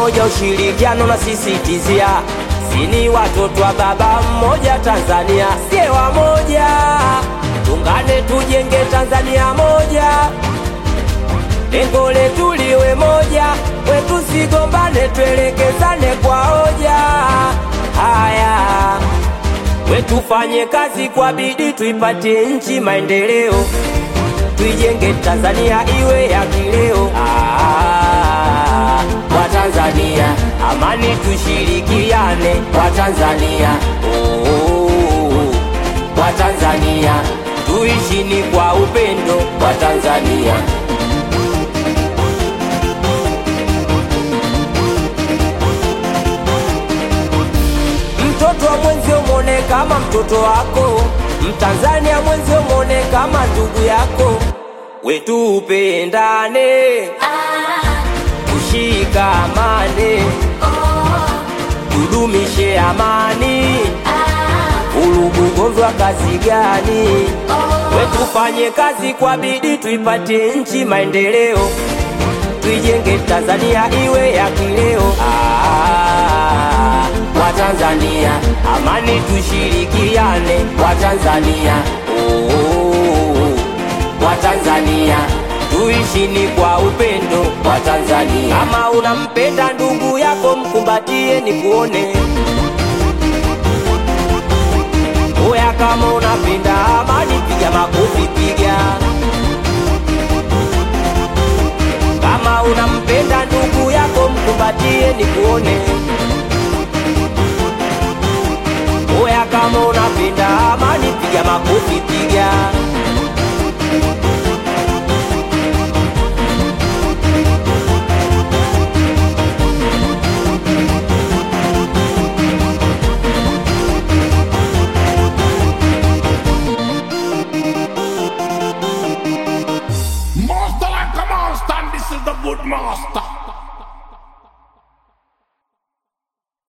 umoja, ushirikiano na sisitizia, sini watoto wa baba mmoja Tanzania, sie wamoja, tungane tujenge Tanzania moja, lengo letu liwe moja, wetu sigombane, tuelekezane kwa hoja. Haya, wetufanye kazi kwa bidii, tuipatie nchi maendeleo, tuijenge Tanzania iwe ya kileo. Ah, Watanzania, amani tushirikiane, Watanzania oh, Watanzania tuishini kwa upendo, Watanzania mtoto wa mwenzio mwone kama mtoto wako, Mtanzania mwenzio mwone kama ndugu yako, wetu upendane, tushikamane, tudumishe amani, vurugu gonjwa kazi gani? Wetufanye kazi kwa bidii, tuipatie nchi maendeleo, tuijenge Tanzania iwe ya kileo. Ah, Watanzania, amani tushirikiane, Watanzania oh, Watanzania tuishini kwa upendo, Watanzania. Kama unampenda ndugu yako, mkumbatie ni kuone Oya, kama unapenda amani, piga makofi, piga. Kama unampenda ndugu yako, mkumbatie ni kuone. Oya, kama unapenda amani, piga makofi, piga. Master like a monster, and this is the good master.